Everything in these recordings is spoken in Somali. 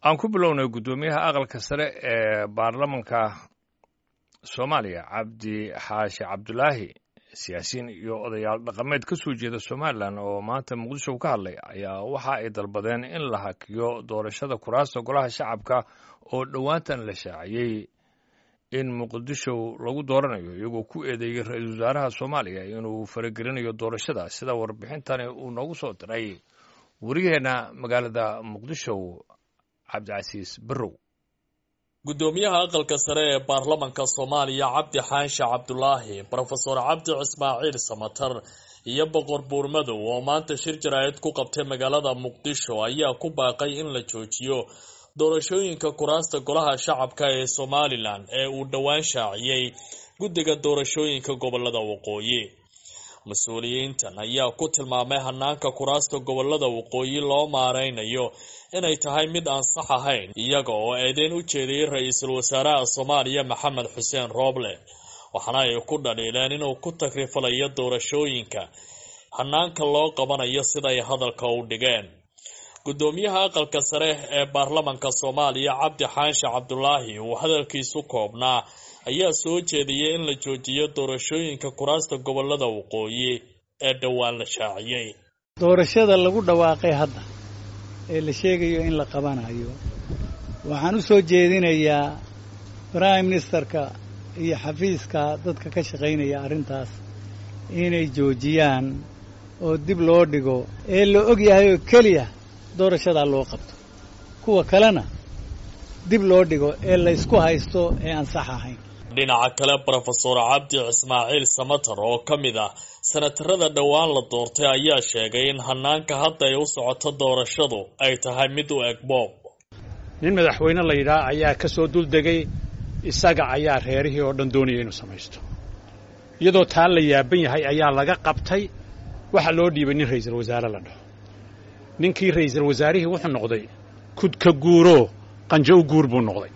aan ku bilownay guddoomiyaha aqalka sare ee baarlamanka soomaaliya cabdi xaashi cabdulaahi siyaasiyiin iyo odayaal dhaqameed ka soo jeeda somalilan oo maanta muqdisho ka hadlay ayaa waxa ay dalbadeen in la hakiyo doorashada kuraasta golaha shacabka oo dhowaantan la shaaciyey in muqdisho lagu dooranayo iyagoo ku eedeeyey ra-iisul wasaaraha soomaaliya inuu faragelinayo doorashada sida warbixintani uu noogu soo diray wariyaheenna magaalada muqdisho cabdicasiis barrow guddoomiyaha aqalka sare ee baarlamanka soomaaliya cabdi xaanshe cabdulaahi brofesor cabdi cismaaciil samatar iyo boqor buurmadow oo maanta shir jaraa'id ku qabtay magaalada muqdisho ayaa ku baaqay in la joojiyo doorashooyinka kuraasta golaha shacabka ee somalilan ee uu dhowaan shaaciyey guddiga doorashooyinka gobolada waqooyi mas-uuliyiintan ayaa ku tilmaamay hanaanka kuraasta gobolada waqooyi loo maareynayo inay tahay mid aan sax ahayn iyaga oo eedeyn u jeediyey ra-iisul wasaaraha soomaaliya maxamed xuseen rooble waxaana ay ku dhaliileen inuu ku takrifalayo doorashooyinka hanaanka loo qabanayo siday hadalka u dhigeen guddoomiyaha aqalka sare ee baarlamanka soomaaliya cabdi xaanshe cabdulaahi uu hadalkiisu koobnaa ayaa soo jeediyey in la joojiyo doorashooyinka kuraasta gobolada waqooyi ee dhowaan la shaaciyey doorashada lagu dhawaaqay hadda ee la sheegayo in la qabanayo waxaan u soo jeedinayaa prime ministerka iyo xafiiska dadka ka shaqaynaya arrintaas inay joojiyaan oo dib loo dhigo ee la og yahay oo keliya doorashadaa loo qabto kuwa kalena dib loo dhigo ee laysku haysto ee aan sax ahayn dhinaca kale brofesor cabdi cismaaciil samatar oo ka mid ah sanatarada dhowaan la doortay ayaa sheegay in hanaanka hadda ay u socoto doorashadu ay tahay mid u eg boob nin madaxweyne la yidhaah ayaa ka soo duldegay isaga ayaa reerihii oo dhan doonaya inuu samaysto iyadoo taa la yaaban yahay ayaa laga qabtay waxaa loo dhiibay nin ra'iisul wasaare la dhaho ninkii ra'iisul wasaarihii wuxuu noqday kudka guuroo qanjo u guur buu noqday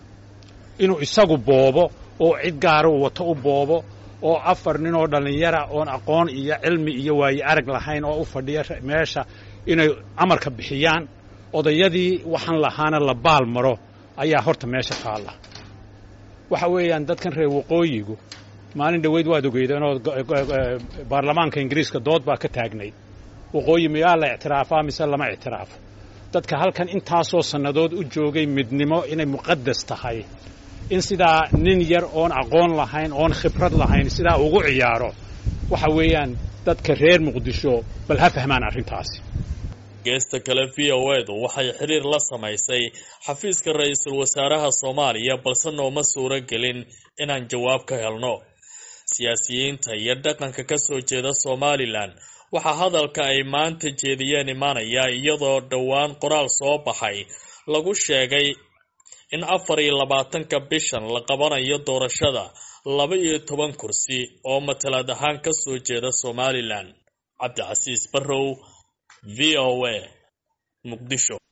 inuu isagu boobo oo cid gaara uu wato u boobo oo afar nin oo dhallinyara oon aqoon iyo cilmi iyo waaye arag lahayn oo u fadhiya meesha inay amarka bixiyaan odayadii waxaan lahaana la baal maro ayaa horta meesha taalla waxa weeyaan dadkan reer waqooyigu maalin dhoweyd waad ogeydeen oo baarlamaanka ingiriiska dood baa ka taagnayd waqooyi miyaa la ictiraafaa mise lama ictiraafo dadka halkan intaasoo sannadood u joogay midnimo inay muqadas tahay in sidaa nin yar oon aqoon lahayn oon khibrad lahayn sidaa ugu ciyaaro waxa weeyaan dadka reer muqdisho bal ha fahmaan arrintaasi geesta kale v o edu waxay xiriir la samaysay xafiiska ra-iisul wasaaraha soomaaliya balse nooma suuro gelin inaan jawaab ka helno siyaasiyiinta iyo dhaqanka ka soo jeeda somalilan waxaa hadalka ay maanta jeediyeen imaanaya iyadoo dhowaan qoraal soo baxay lagu sheegay in afar iyo labaatanka bishan la qabanayo doorashada laba iyo toban kursi oo matalaad ahaan ka soo jeeda somalilan cabdicasiis barrow v o a muqdisho